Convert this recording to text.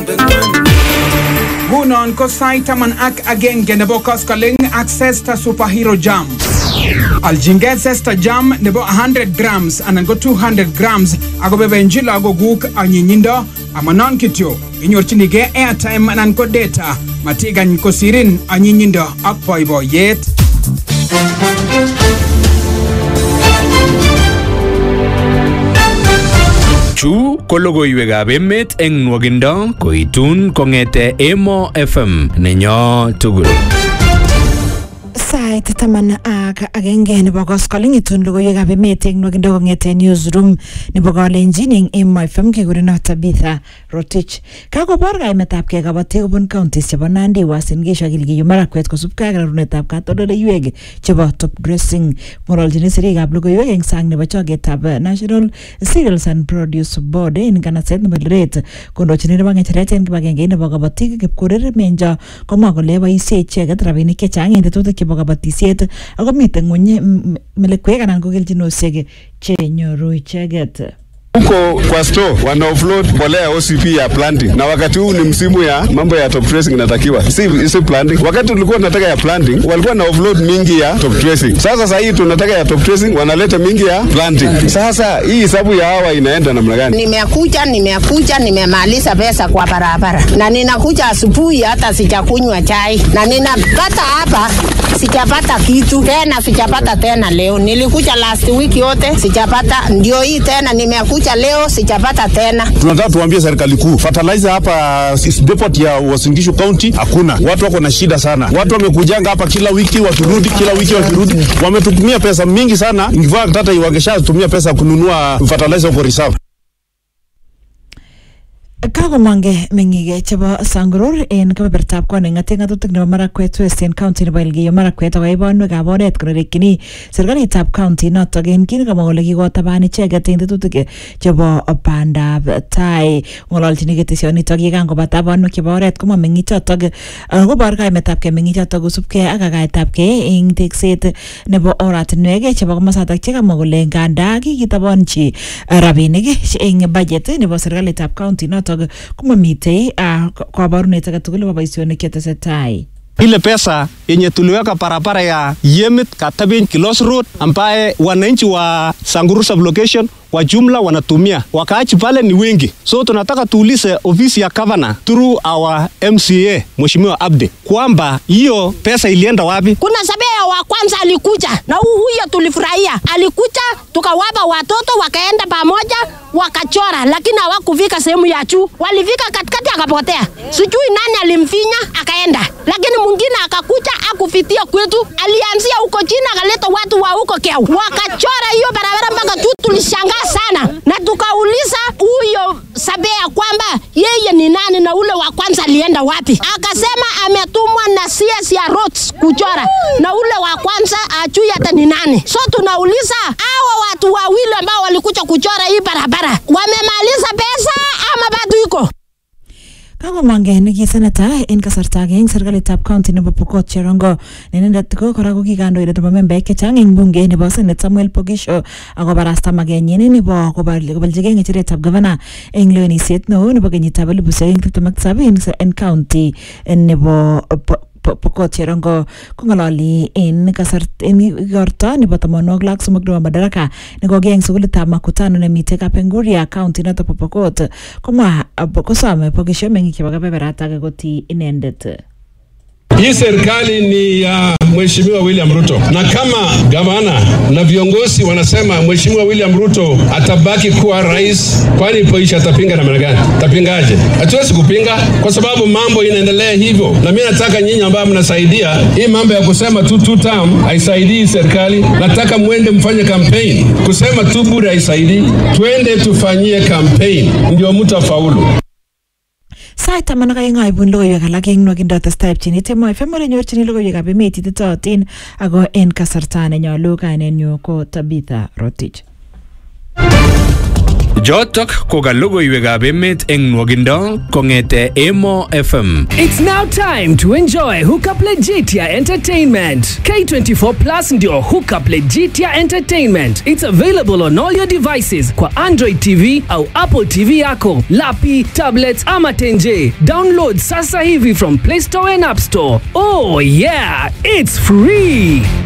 Ngunon ko sait taman ak agenge nebo koskoling ak Zesta Superhero Jam. Aljingei Zesta Jam nebo 100 grams anan ko 200 grams akobebenchi lagokuk anyinyindo amanon kityo inyorchinigei airtime anan ko data matikany kosirin anyinyindo ak boiboiyet. Chu ko logoiwekab emet eng nwogindo koitun kong'ete Emo FM nenyo tugul. sait taman ak agenge nebo koskoling itun logoiwekab emet eng nwogindo kong'ete newsroom nebo kalenjin eng Emo FM kekurenon Tabitha Rotich. Kakobor kaimetab kei kabatik kobun counties chebo Nandi, Uasin Gishu ak Elgeyo Marakwet kosubkei ak rarunetab katoldoleiwek chebo top dressing. Ng'ololchini sirikab logoiwek eng sang nebo chogetab National Cereals and Produce Board en kanaset nebo Eldoret kondochini nebo ng'echeret en kibagenge nebo kabatik Kipkorir Menjo komwa kole boisie icheket rabinik chechang en tetutik chebo kabatisiet ako mitei ng'weny m- melekwek anan ko kelchinosiek chenyoru icheket. huko kwa store wana offload mbolea ya OCP ya planting, na wakati huu ni msimu ya mambo ya top dressing inatakiwa, si, si planting. Wakati tulikuwa tunataka ya planting, walikuwa na offload mingi ya top dressing. Sasa sasa hii tunataka ya top dressing, wanaleta mingi ya planting. Sasa hii hesabu ya hawa inaenda namna gani? Nimekuja, nimekuja, nimemaliza pesa kwa barabara, na ninakuja asubuhi, hata sijakunywa chai, na ninapata hapa sijapata kitu tena, sijapata tena leo. Nilikuja last week yote sijapata, ndio hii tena nimekuja leo sijapata tena. tunataka tuambie serikali kuu fertilizer hapa is depot ya Uasin Gishu County hakuna. Watu wako na shida sana, watu wamekujanga hapa kila wiki wakirudi, kila wiki wakirudi, wametutumia pesa mingi sana. In fact hata wangeshatumia pesa kununua fertilizer huko reserve. Kakomange meng'ik chebo Sangurur en kebebertab koning'ate ng'atutik nebo Marakwet Western County nebo Elgeyo Marakwet ako ibanwekab oret konerekyini serikalitab county notok en kit nekamwa kole kikotaban icheket en tetutik chebo bandab tai ng'ololchini ketesionitok ye kangobata banwek chebo oret komwa meng'ichotok uh, kobor kaimetab kei meng'ichotok kosubkei ak kakaetab kei eng tekset nebo oratinwek chebo komosatak chekamwa kole nganda kikitabanchi uh, rabinik eng budget nebo serikalitab county notok komamitei uh, kabarunet agetugul nebo boisionik chetesetai ile pesa yenye tuliweka barabara ya Yemit Katabin Kilos Road ambaye wananchi wa Sanguru sublocation kwa jumla wanatumia, wakaachi pale ni wengi, so tunataka tuulize ofisi ya governor through our MCA Mheshimiwa Abdi kwamba hiyo pesa ilienda wapi? Kuna sabea wa kwanza alikuja na hu- huyo tulifurahia, alikuja tukawapa watoto wakaenda pamoja wakachora, lakini hawakufika sehemu ya juu, walifika katikati akapotea. Sijui nani alimfinya akaenda, lakini mwingine akakuja akufitia kwetu, alianzia huko chini akaleta watu wa huko Kiau wakachora hiyo barabara mpaka juu. Tulishangaa sana na tukauliza huyo sabea kwamba yeye ni nani na ule wa kwanza alienda wapi? Akasema ametumwa na CS ya roads kuchora na ule wa kwanza ajui hata ni nani. So tunauliza hawa watu wawili ambao walikuja kuchora hii barabara wamemaliza pesa ama bado iko? Kakomange neki seneta en kasarta age eng serikalitab county nebo Pokot Cherongo ne inendet ko kora ko ki kandoindet nebo membaek chechang eng bunge nebo Senate Samuel Pogisho akobarasta magenyin nebo kobal- kobaljigei ng'echeretab gavana eng lewenisiet neo nebo kenyitab elibushek aeng tiptem ak tisab en en county nebo Po- Po- Pokot Cherongo kong'ololi en kasart en igorto nebo tamonwogik lak somok nebo Madaraka nekokiyai eng sukulitab Makutano nemitei Kapenguria county noto bo Pokot komwa ab- kosome Pogisho meng'ik chebo kebeberata koti inendet Hii serikali ni ya Mheshimiwa William Ruto, na kama gavana na viongozi wanasema Mheshimiwa William Ruto atabaki kuwa rais, kwani Poisha atapinga namna gani? Tapingaje? Hatuwezi kupinga kwa sababu mambo inaendelea hivyo, na mimi nataka nyinyi ambao mnasaidia hii mambo ya kusema tu two term haisaidii serikali. Nataka mwende mfanye campaign. Kusema tu bure haisaidii, twende tufanyie campaign ndio mtu afaulu. sait taman ak aeng aibun logoiwek alak eng nwakindo testai pchini temo FM ole nyorchini logoiwekab emet ititootin ako en kasarta nenyolu kainenyu ko Tabitha Rotich Jotok ko ka logoiwekab emet eng nwogindo kong'ete Emo FM. It's now time to enjoy Hookup Legitia Entertainment. K24 Plus ndio Hookup Legitia Entertainment. It's available on all your devices kwa Android TV au Apple TV yako, lapi, tablets ama tenje. Download sasa hivi from Play Store and App Store. Oh yeah, it's free.